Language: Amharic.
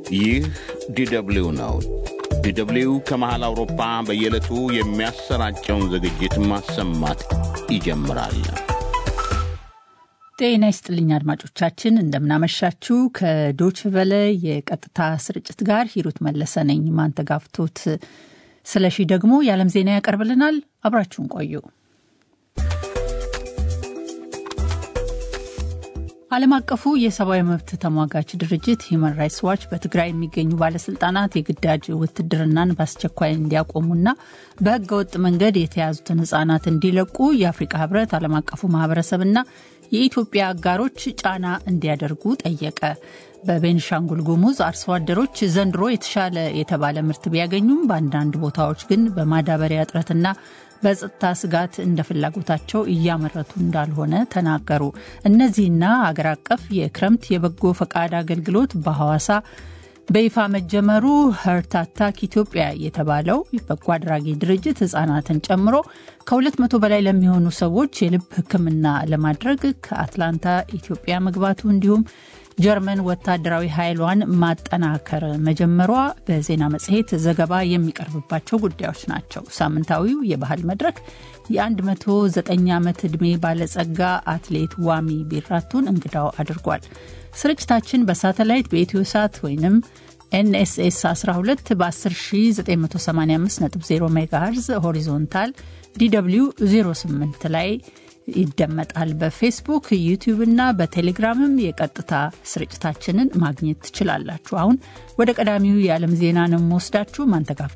ይህ ዲደብሊው ነው። ዲደብሊው ከመሃል አውሮፓ በየዕለቱ የሚያሰራጨውን ዝግጅት ማሰማት ይጀምራል። ጤና ይስጥልኝ አድማጮቻችን፣ እንደምናመሻችሁ። ከዶችቨለ የቀጥታ ስርጭት ጋር ሂሩት መለሰ ነኝ። ማንተጋፍቶት ስለሺ ደግሞ የዓለም ዜና ያቀርብልናል። አብራችሁን ቆዩ። ዓለም አቀፉ የሰብአዊ መብት ተሟጋች ድርጅት ሂዩማን ራይትስ ዋች በትግራይ የሚገኙ ባለስልጣናት የግዳጅ ውትድርናን በአስቸኳይ እንዲያቆሙና በሕገ ወጥ መንገድ የተያዙትን ህጻናት እንዲለቁ የአፍሪካ ህብረት፣ ዓለም አቀፉ ማህበረሰብና የኢትዮጵያ አጋሮች ጫና እንዲያደርጉ ጠየቀ። በቤንሻንጉል ጉሙዝ አርሶ አደሮች ዘንድሮ የተሻለ የተባለ ምርት ቢያገኙም በአንዳንድ ቦታዎች ግን በማዳበሪያ እጥረትና በጸጥታ ስጋት እንደ ፍላጎታቸው እያመረቱ እንዳልሆነ ተናገሩ። እነዚህና አገር አቀፍ የክረምት የበጎ ፈቃድ አገልግሎት በሐዋሳ በይፋ መጀመሩ ሀርት አታክ ኢትዮጵያ የተባለው በጎ አድራጊ ድርጅት ህጻናትን ጨምሮ ከ200 በላይ ለሚሆኑ ሰዎች የልብ ሕክምና ለማድረግ ከአትላንታ ኢትዮጵያ መግባቱ እንዲሁም ጀርመን ወታደራዊ ኃይሏን ማጠናከር መጀመሯ በዜና መጽሔት ዘገባ የሚቀርብባቸው ጉዳዮች ናቸው። ሳምንታዊው የባህል መድረክ የ109 ዓመት ዕድሜ ባለጸጋ አትሌት ዋሚ ቢራቱን እንግዳው አድርጓል። ስርጭታችን በሳተላይት በኢትዮ ሳት ወይም ኤንኤስኤስ 12 በ10985.0 ሜጋሄርዝ ሆሪዞንታል ዲw 08 ላይ ይደመጣል። በፌስቡክ ዩቲዩብ እና በቴሌግራምም የቀጥታ ስርጭታችንን ማግኘት ትችላላችሁ። አሁን ወደ ቀዳሚው የዓለም ዜና ነው የምወስዳችሁ። ማንተጋፍቶ